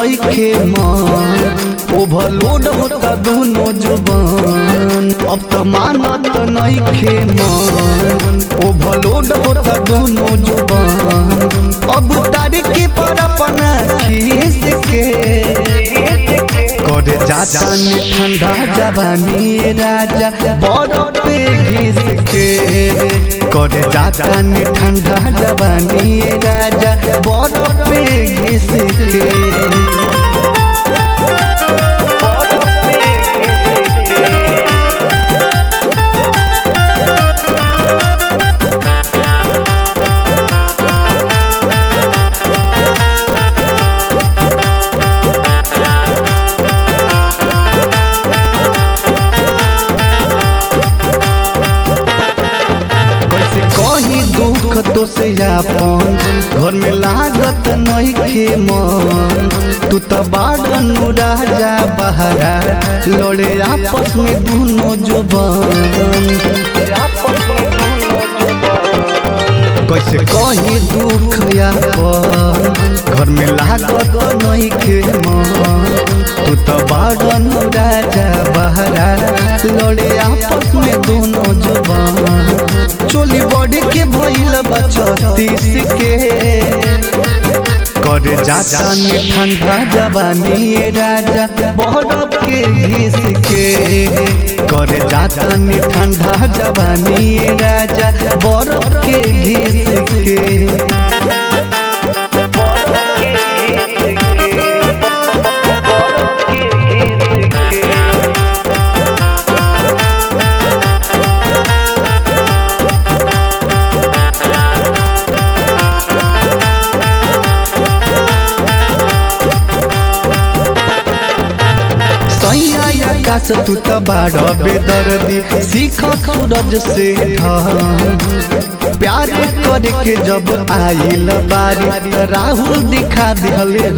नइखे मन ओवरलोड होता दोनों जुबान अब तो मानत नइखे मन ओवरलोड होता दोनों जुबान अब तारीख पर अपना खीस के करे जाता ने ठंडा जवानी राजा बरफ पे घिस के करे जाता ने ठंडा जवानी राजा बरफ पे घिस के कैसे कही दुख तो से अपन घर में लागत नइखे मन तू तो बाड़न राजा बहरा लड़े आपस में दोनों जुबान कैसे कही दुख अपन घर में लागत नइखे मन तू तो बाड़न राजा बहरा लड़े आपस में दोनों जुबान चोली बॉडी के भइल बचतीस के करे जाता ने ठंडा जवानी राजा बरफ के घिस के करे जाता ने ठंडा जवानी राजा बरफ के घिस के सैया आकाश तू त बाड़ बेदर्दी सीख सूरज से ढल प्यार करे के जब आइल बारी त राहुल दिखा दिहले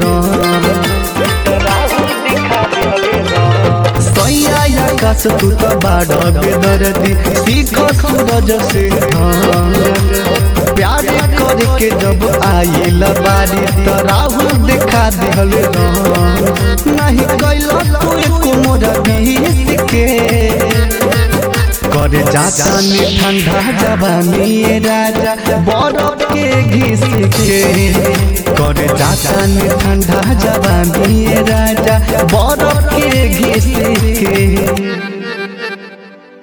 सैया आकाश तू त बाड़ बेदर्दी सीख सूरज से ढल प्यार करे के जब आइल बारी त राहुल दिखा दिहले नहीं कैलो तू एको मोरा बीस के करे जाता ने ठंडा जवानी राजा बरफ के घिस के करे जाता ने ठंडा जवानी राजा बरफ के घिस के